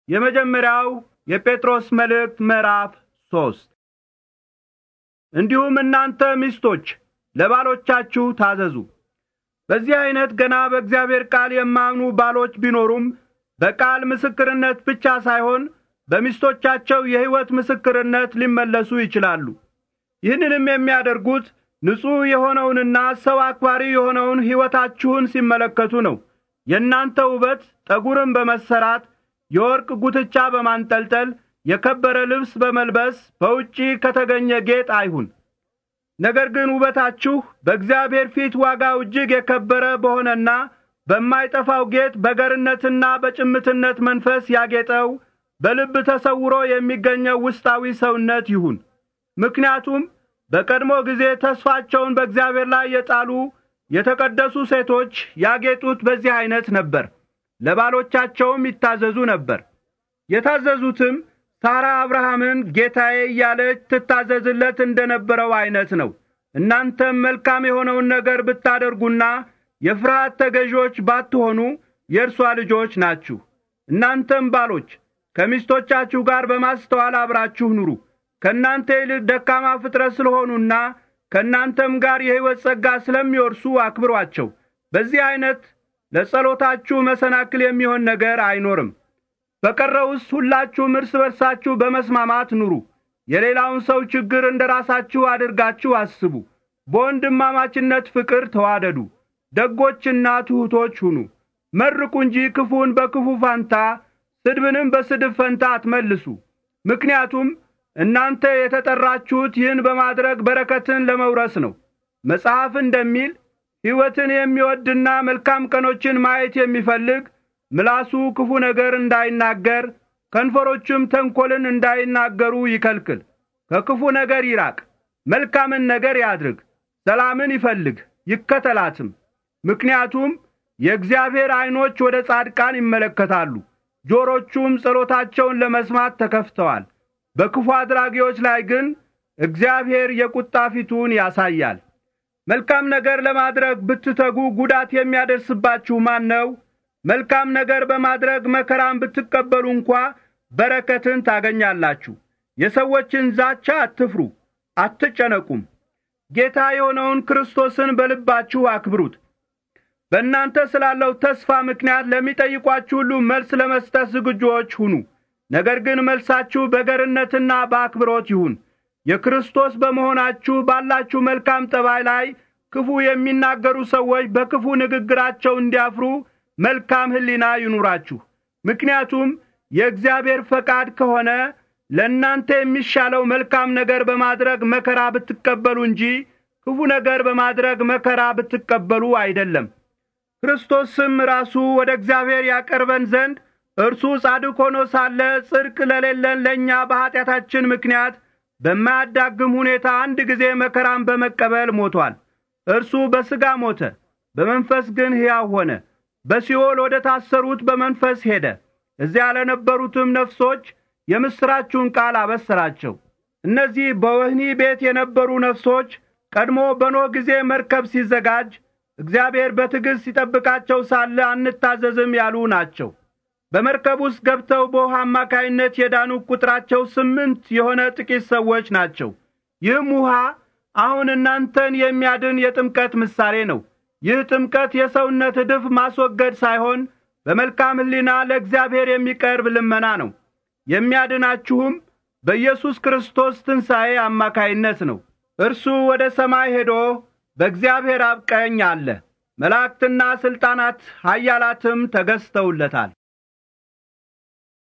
የመጀመሪያው የጴጥሮስ መልእክት ምዕራፍ ሶስት እንዲሁም እናንተ ሚስቶች ለባሎቻችሁ ታዘዙ። በዚህ ዐይነት ገና በእግዚአብሔር ቃል የማያምኑ ባሎች ቢኖሩም በቃል ምስክርነት ብቻ ሳይሆን በሚስቶቻቸው የሕይወት ምስክርነት ሊመለሱ ይችላሉ። ይህንንም የሚያደርጉት ንጹሕ የሆነውንና ሰው አክባሪ የሆነውን ሕይወታችሁን ሲመለከቱ ነው። የእናንተ ውበት ጠጉርን በመሰራት የወርቅ ጉትቻ በማንጠልጠል የከበረ ልብስ በመልበስ በውጪ ከተገኘ ጌጥ አይሁን። ነገር ግን ውበታችሁ በእግዚአብሔር ፊት ዋጋው እጅግ የከበረ በሆነና በማይጠፋው ጌጥ በገርነትና በጭምትነት መንፈስ ያጌጠው በልብ ተሰውሮ የሚገኘው ውስጣዊ ሰውነት ይሁን። ምክንያቱም በቀድሞ ጊዜ ተስፋቸውን በእግዚአብሔር ላይ የጣሉ የተቀደሱ ሴቶች ያጌጡት በዚህ ዐይነት ነበር። ለባሎቻቸውም ይታዘዙ ነበር። የታዘዙትም ሳራ አብርሃምን ጌታዬ እያለች ትታዘዝለት እንደ ነበረው ዐይነት ነው። እናንተም መልካም የሆነውን ነገር ብታደርጉና የፍርሃት ተገዦች ባትሆኑ የእርሷ ልጆች ናችሁ። እናንተም ባሎች ከሚስቶቻችሁ ጋር በማስተዋል አብራችሁ ኑሩ። ከእናንተ ይልቅ ደካማ ፍጥረት ስለሆኑና ከእናንተም ጋር የሕይወት ጸጋ ስለሚወርሱ አክብሯቸው። በዚህ ዐይነት ለጸሎታችሁ መሰናክል የሚሆን ነገር አይኖርም። በቀረውስ ሁላችሁም እርስ በርሳችሁ በመስማማት ኑሩ። የሌላውን ሰው ችግር እንደ ራሳችሁ አድርጋችሁ አስቡ። በወንድማማችነት ፍቅር ተዋደዱ። ደጎችና ትሑቶች ሁኑ። መርቁ እንጂ ክፉን በክፉ ፋንታ፣ ስድብንም በስድብ ፈንታ አትመልሱ። ምክንያቱም እናንተ የተጠራችሁት ይህን በማድረግ በረከትን ለመውረስ ነው። መጽሐፍ እንደሚል ሕይወትን የሚወድና መልካም ቀኖችን ማየት የሚፈልግ ምላሱ ክፉ ነገር እንዳይናገር ከንፈሮቹም ተንኰልን እንዳይናገሩ ይከልክል። ከክፉ ነገር ይራቅ፣ መልካምን ነገር ያድርግ፣ ሰላምን ይፈልግ ይከተላትም። ምክንያቱም የእግዚአብሔር ዐይኖች ወደ ጻድቃን ይመለከታሉ፣ ጆሮቹም ጸሎታቸውን ለመስማት ተከፍተዋል። በክፉ አድራጊዎች ላይ ግን እግዚአብሔር የቁጣ ፊቱን ያሳያል። መልካም ነገር ለማድረግ ብትተጉ ጉዳት የሚያደርስባችሁ ማን ነው? መልካም ነገር በማድረግ መከራን ብትቀበሉ እንኳ በረከትን ታገኛላችሁ። የሰዎችን ዛቻ አትፍሩ፣ አትጨነቁም። ጌታ የሆነውን ክርስቶስን በልባችሁ አክብሩት። በእናንተ ስላለው ተስፋ ምክንያት ለሚጠይቋችሁ ሁሉ መልስ ለመስጠት ዝግጁዎች ሁኑ። ነገር ግን መልሳችሁ በገርነትና በአክብሮት ይሁን። የክርስቶስ በመሆናችሁ ባላችሁ መልካም ጠባይ ላይ ክፉ የሚናገሩ ሰዎች በክፉ ንግግራቸው እንዲያፍሩ መልካም ሕሊና ይኑራችሁ። ምክንያቱም የእግዚአብሔር ፈቃድ ከሆነ ለእናንተ የሚሻለው መልካም ነገር በማድረግ መከራ ብትቀበሉ እንጂ ክፉ ነገር በማድረግ መከራ ብትቀበሉ አይደለም። ክርስቶስም ራሱ ወደ እግዚአብሔር ያቀርበን ዘንድ እርሱ ጻድቅ ሆኖ ሳለ ጽድቅ ለሌለን ለእኛ በኀጢአታችን ምክንያት በማያዳግም ሁኔታ አንድ ጊዜ መከራን በመቀበል ሞቷል። እርሱ በሥጋ ሞተ፣ በመንፈስ ግን ሕያው ሆነ። በሲኦል ወደ ታሰሩት በመንፈስ ሄደ። እዚያ ለነበሩትም ነፍሶች የምሥራችሁን ቃል አበሰራቸው። እነዚህ በወህኒ ቤት የነበሩ ነፍሶች ቀድሞ በኖህ ጊዜ መርከብ ሲዘጋጅ እግዚአብሔር በትዕግሥት ሲጠብቃቸው ሳለ አንታዘዝም ያሉ ናቸው። በመርከብ ውስጥ ገብተው በውሃ አማካይነት የዳኑ ቁጥራቸው ስምንት የሆነ ጥቂት ሰዎች ናቸው። ይህም ውሃ አሁን እናንተን የሚያድን የጥምቀት ምሳሌ ነው። ይህ ጥምቀት የሰውነት ዕድፍ ማስወገድ ሳይሆን በመልካም ሕሊና ለእግዚአብሔር የሚቀርብ ልመና ነው። የሚያድናችሁም በኢየሱስ ክርስቶስ ትንሣኤ አማካይነት ነው። እርሱ ወደ ሰማይ ሄዶ በእግዚአብሔር አብ ቀኝ አለ። መላእክትና ሥልጣናት ኃያላትም ተገዝተውለታል።